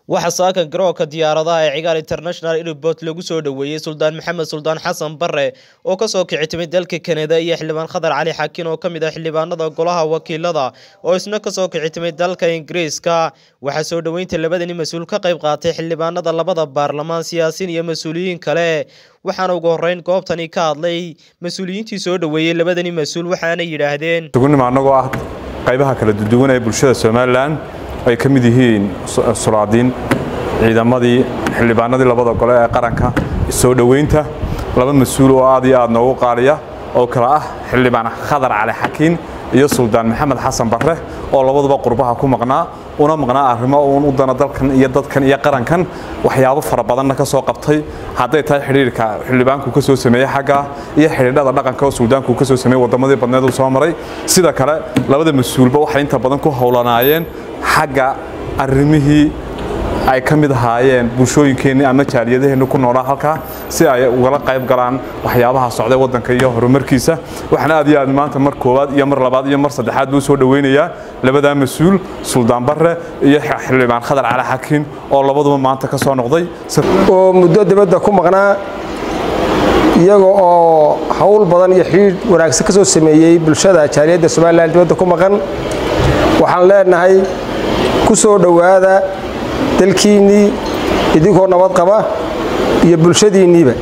waxaa saaka garoonka diyaaradaha ee cigaal international airport lagu soo dhoweeyey suldaan maxamed suldaan xasan bare oo kasoo kici timay dalka kanada iyo xildhibaan khadar cali xakiin oo kamid ah xildhibaanada golaha wakiilada oo isna kasoo kici timay dalka ingiriiska waxaa soo dhoweynta labadani mas-uul ka qayb qaatay xildhibaanada labada baarlamaan siyaasiin iyo mas-uuliyiin kale waxaana ugu horeyn goobtani ka hadlay mas-uuliyiintii soo dhoweeyey labadani mas-uul waxaana yidhaahdeen sugunima annagoo ah qaybaha kala duwan ee bulshada somalilan ay ka mid yihiin sulaadiin ciidamadii xildhibaanadii labada gole ee qaranka soo dhoweynta laba mas-uul oo aad iyo aad noogu qaaliya oo kale ah xildhibaan khadar cali xakiin iyo suldaan maxamed xasan barre oo labaduba qurbaha ku maqnaa una maqnaa arrimo uun u dana dalkan iyo dadkan iyo qarankan waxyaabo fara badanna ka soo qabtay hadday tahay xidhiirka xildhibaanku ka soo sameeyey xagga iyo xidhiidhada dhaqanka oo suldaanku ka soo sameeyey waddamadii badneed uu soo maray sida kale labada mas-uulba waxay inta badan ku howlanaayeen xagga arrimihii ay ka mid ahaayeen bulshooyinkeenni ama jaaliyadaheenni ku noolaa halkaa si ay ugala qayb galaan waxyaabaha socday waddanka iyo horumarkiisa waxaan aad iyo aad maanta mar koowaad iyo mar labaad iyo mar saddexaad buu soo dhoweynayaa labadaa mas-uul suldaan barre iyo xildhibaan khadar cali xakiin oo labaduba maanta ka soo noqday oo muddo dibadda ku maqnaa iyaga oo hawl badan iyo xidhiidh wanaagsan ka soo sameeyey bulshada jaaliyadda somalilan dibadda ku maqan waxaan leenahay ku soo dhowaada dalkiinnii idinkoo nabad qaba iyo bulshadiinniiba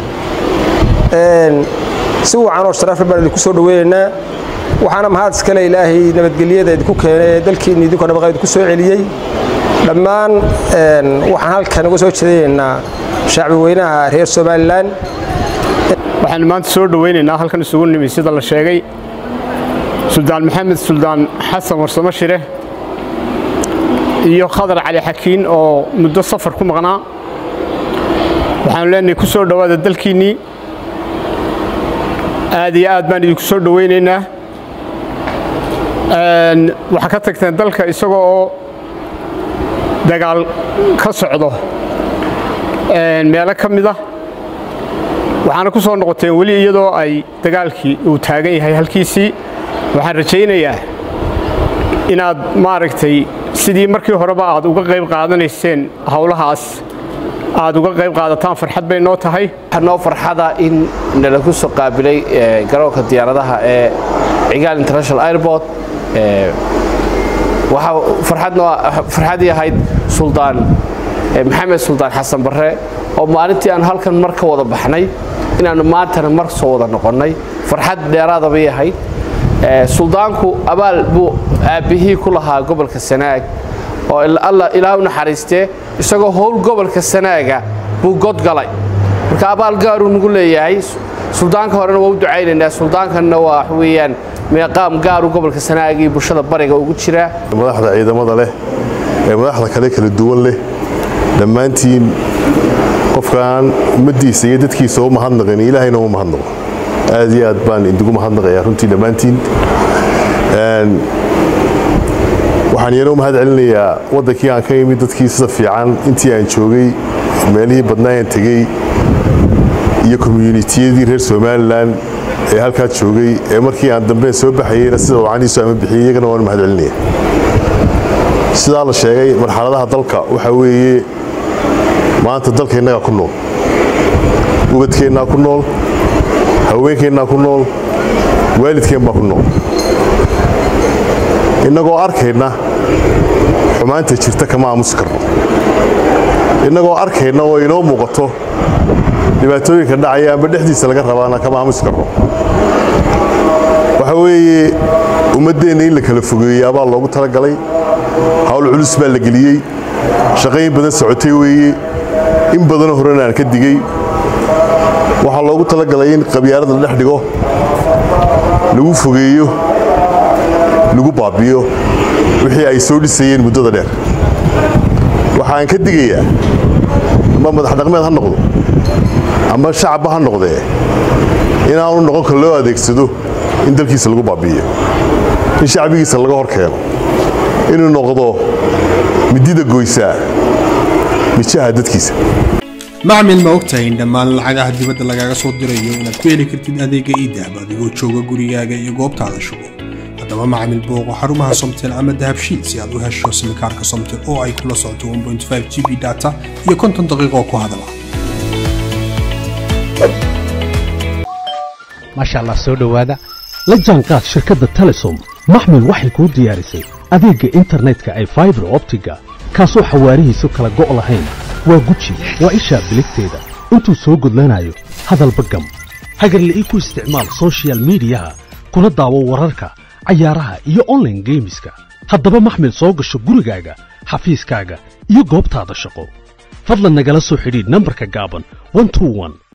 si wacanoo sharafle baan idinku soo dhoweynaynaa waxaana mahad iskale ilaahay nabadgelyada idinku keenay ee dalkiinni idinkoo nabad qaba idinku soo celiyey dhammaan waxaan halkan uga soo jeedinaynaa shacbi weynaha reer somalilan waxaan maanta soo dhoweynaynaa halkan isugu nimi sida la sheegay suldaan maxamed suldaan xasan warsamo shire iyo khadar cali xakiin oo muddo safar ku maqnaa waxaanu leenahay ku soo dhowaada dalkiinnii aad iyo aad baan idinku soo dhowaynaynaa waxaa ka tagteen dalka isagoo oo dagaal ka socdo meelo ka mid ah waxaana ku soo noqoteen weli iyadoo ay dagaalkii uu taagan yahay halkiisii waxaan rajaynayaa inaad maaragtay sidii markii horeba aad uga qayb qaadanayseen howlahaas aad uga qayb qaadataan farxad bay noo tahay noo farxada in nalagu soo qaabilay garoonka diyaaradaha ee cigaal international airport waxaa farxadii ahayd suldaan maxamed suldaan xasan barre oo maalintii aan halkan mar ka wada baxnay inaannu maantana mar soo wada noqonnay farxad dheeraada bay ahayd suldaanku abaal buu aabbihii ku lahaa gobolka sanaag oo ilaa u naxariistee isagoo howl gobolka sanaaga buu godgalay marka abaal gaaruu nagu leeyahay suldaanka horena waa u ducaynaynaa suldaankanna waa wax weeyaan meeqaam gaaru gobolka sanaag iyo bulshada bariga ugu jiraa madaxda ciidamada leh ee madaxda kale kala duwan leh dhammaantiin qofkaan ummaddiisa iyo dadkiisa u mahadnaqin ilaahayna u mahadnaqo aad iyo aad baan idigu mahadnaqayaa runtii dhammaantiin waxaan iyana u mahad celinayaa waddankii aan ka imid dadkii sida fiican intii aan joogay meelihii badnaa aan tegey iyo komyuunitiyadii reer somalilan ee halkaa joogay ee markii aan dambeen soo baxayeyna sida wacaniisu ama bixiyey iyagana waan mahad celinaya sidaa la sheegay marxaladaha dalka waxaa weeye maanta dalka innagaa ku nool ubadkeennaa ku nool haweenkeennaa ku nool waalidkeen baa ku nool innagoo arkayna xumaanta jirta kama aamusi karno innagoo arkayna oo inoo muuqato dhibaatooyinka dhacaya amba dhexdiisa laga rabaana kama aamusi karno waxa weeye ummaddeenna in la kala fogeeyaa baa loogu talagalay hawl culus baa la geliyey shaqayn badan socotay weeye in badanoo horena aan ka digey waxaa loogu talagalay in qabyaalada la dhex dhigo lagu fogeeyo lagu baabiyo wixii ay soo dhisayeen muddada dheer waxaan ka digayaa amba madax dhaqmeed ha noqdo amba shacabba ha noqdee inaanu noqon kar loo adeegsado in dalkiisa lagu baabi'iyo in shacbigiisa laga hor keeno inuu noqdo midida goysaa mijaha dadkiisa macmil ma ogtahay in dhammaan lacagaha dibadda lagaaga soo dirayo inaad ku heli kartid adeega iidahab adigoo jooga gurigaaga iyo goobtaada shugo haddaba macamil booqo xarumaha somtel ama dahabshiil si aad u hesho simikaarka somtel oo ay kula socoto 1.5 g b data iyo konton daqiiqo ku hadala maasha allah soo dhowaada la jaanqaad shirkadda telesom maxmil waxay kuu diyaarisay adeegga internetka ay faibar optiga kaasoo xawaarihiisu kala go' lahayn waa guji waa ishaa biligteeda intuu soo gudlanayo hadalba gam hagarle ii ku isticmaal sochial midiyaha kuna daawo wararka cayaaraha iyo onlaine geemiska haddaba maxmil soo gasho gurigaaga xafiiskaaga iyo goobtaada shaqo fadlan nagala soo xidhiidh nambarka gaaban